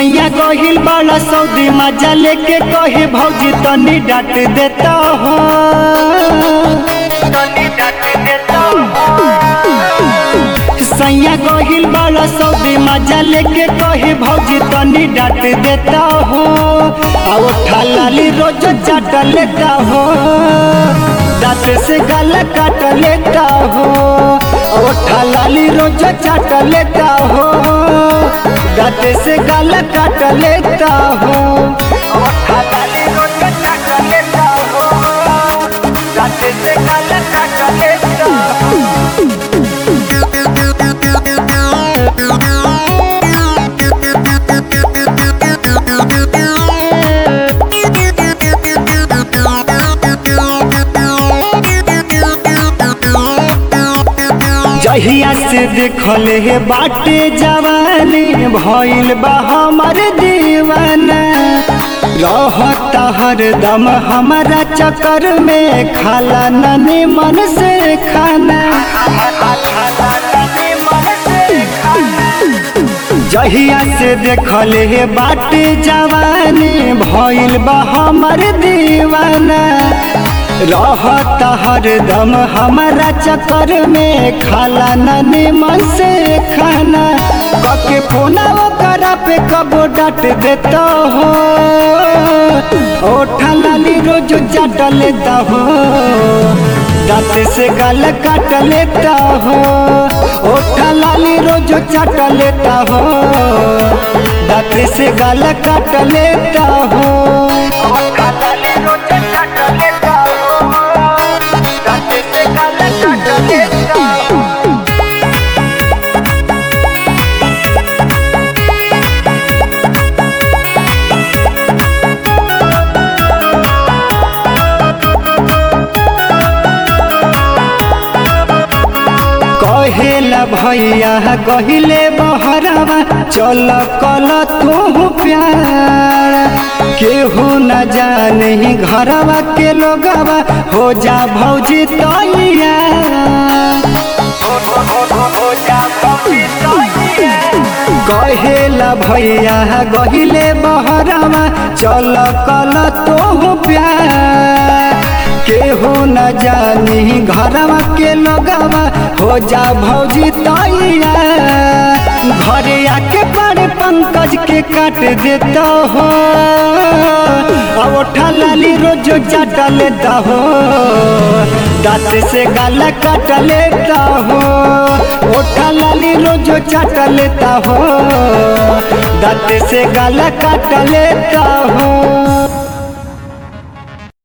सैया गहिल बड़ा सऊदी मजा लेके कहे भौजी तनी डांट देता हो सैया गहिल बड़ा सऊदी मजा लेके कहे भौजी तनी डांट देता हो आ उठा लाली रोज चाट लेता हो दांत से गल काट लेता हो आ उठा लाली रोज चाट लेता हो दांत से गल काट लेता हो उठा लाली रोज चाट लेता हो दांत से गल काट लेता हो जहिया से देखल हे बाटे जवानी भइल बा हमर दीवाना रहता हरदम हमारा चक्कर में खाला ननी मन से खाना जहिया से देखल हे बाटे जवानी भइल बा हमर दीवाना रहता हरदम हमारा चक्कर में खाला ननी मन से खाना कके फोना करा पे कबो डांट देता हो ओठा लाली रोज चाट लेता हो दांत से गाल काट लेता हो ओठा लाली रोज चाट लेता हो दांत से गाल काट लेता हो ओठा लाली रोज चाट लेता हो दांत से गाल काट लेता हो कहेला भैया कहिले बहरवा चल कल तू प्यार केहू न जाने घरवा के लोगवा हो जा भौजी तैया कहेला भैया गहिले बहरवा चल कल तू प्यार केहू न जानी घरवा के लोगवा हो जा भौजी तैया घरे आके बड़े पंकज के काट देता हो अब उठा लाली रोज चाट लेता हो दांत से गाला काट लेता हो उठा लाली रोज चाट लेता हो दांत से गाला काट लेता हो